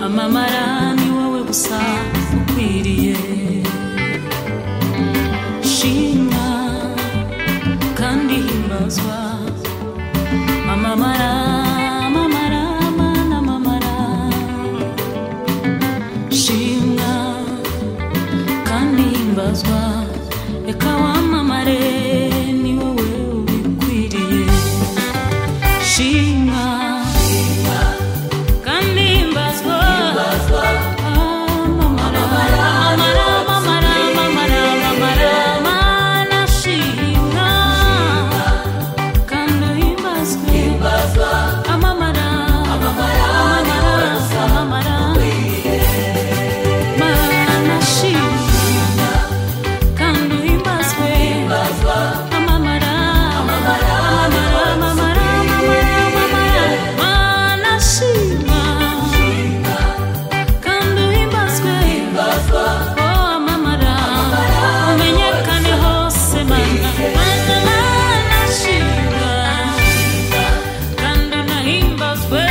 amara ni wowe gusa ukwiriye shimwa kandi himbazwa mama mara mama rama na mama ra shimwa kandi himbazwa reka wamamare ni wowe ubikwiriye shimwa kandi himbazwa ah, mama ra mama ra mama ra mama ra mama ra mana shimwa kandi himbazwe amamara amamara amamara manashimwa kandi uhimbazwe amamara amamara amamara amamara amamara manashimwa kandi uhimbazwe oh amamara umenyekane hose mana mana manashimwa kandi unahimbazwe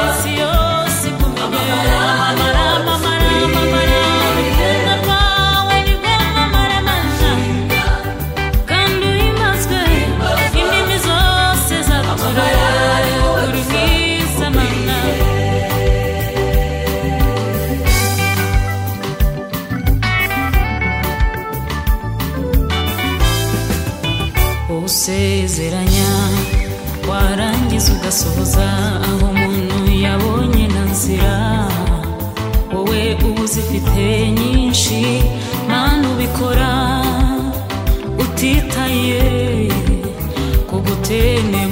isi yose igumenye amamara amamara amamara urukundo rwawe ni rwo mamara mana kandi uhimbazwe indimi zose zatura uri mwiza mana usezeranya warangiza ugasohoza aho umuntu yabonye na nzira wowe uba uzifite nyinshi mana ubikora utitaye ku gutene